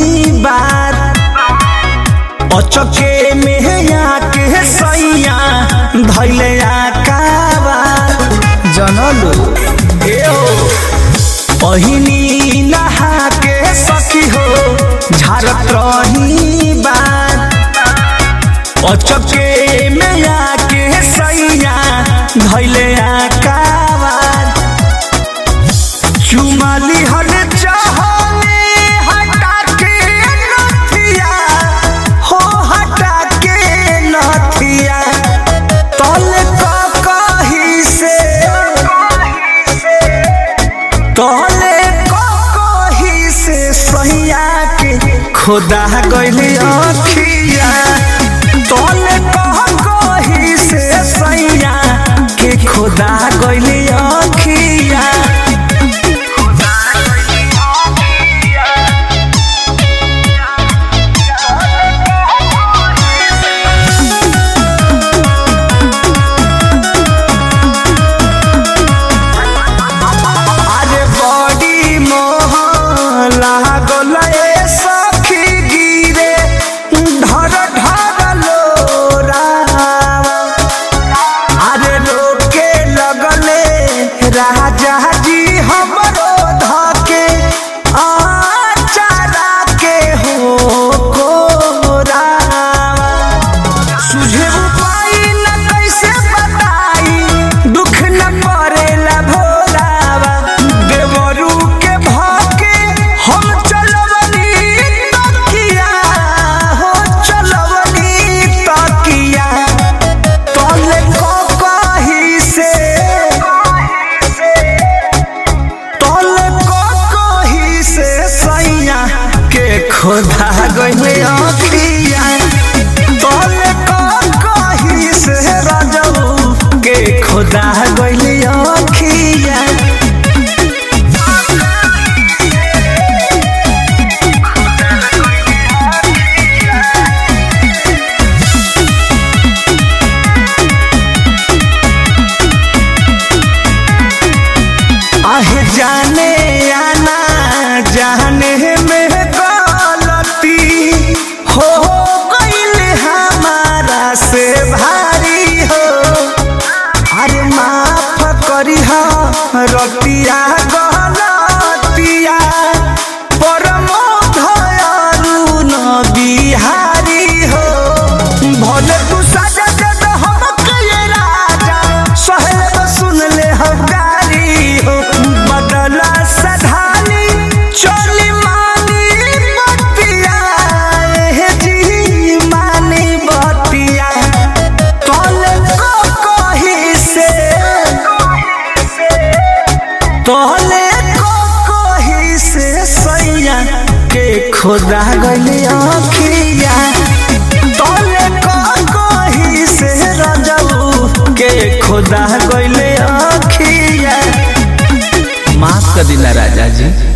बात अचके में आके सैया धैले आकावा जनलू पहिनी नहा के सखी हो झारत रही बात अचके में आके सैया धैले आकावा चुमाली हल चाहले हटा के नथिया हो हटा के नथिया तल का कही से तले का कही से सैया के खुदा गइली अखिया तले का कही से सैया के खुदा गइली अखिया अरे बड़ी मोह लागल ए सखी गिरे ढर ढर लोरावा अरे रोके लगले राजा जी हमरो धके आचारा के हो कोरावा सुझे उपाय न कैसे बताई दुख न पड़ेला भोलावा देवरू के भाके हम चलवनी तकिया हो चलवनी तकिया तले को कही से तले को कही से सैया के खोदा गइले अखिया तले को कही से राजऊ के खोदा गइले अखिया आहे जाने आना जाने में गलती हो गईल हमारा से भारी हो अरे माफ करी रतिया गलतिया परमो धयालु न बिहारी हो भले तू सजा दे दे हमके ये राजा सहेब सुन ले हम गारी हो बदला सधानी चोली मानी बतिया ए जी मानी बतिया तोले को कही से तोले को कही से सैया के खुदा गइले अखिया तोले को कही से रजऊ के खुदा गइले अखिया माफ कर दिला राजा जी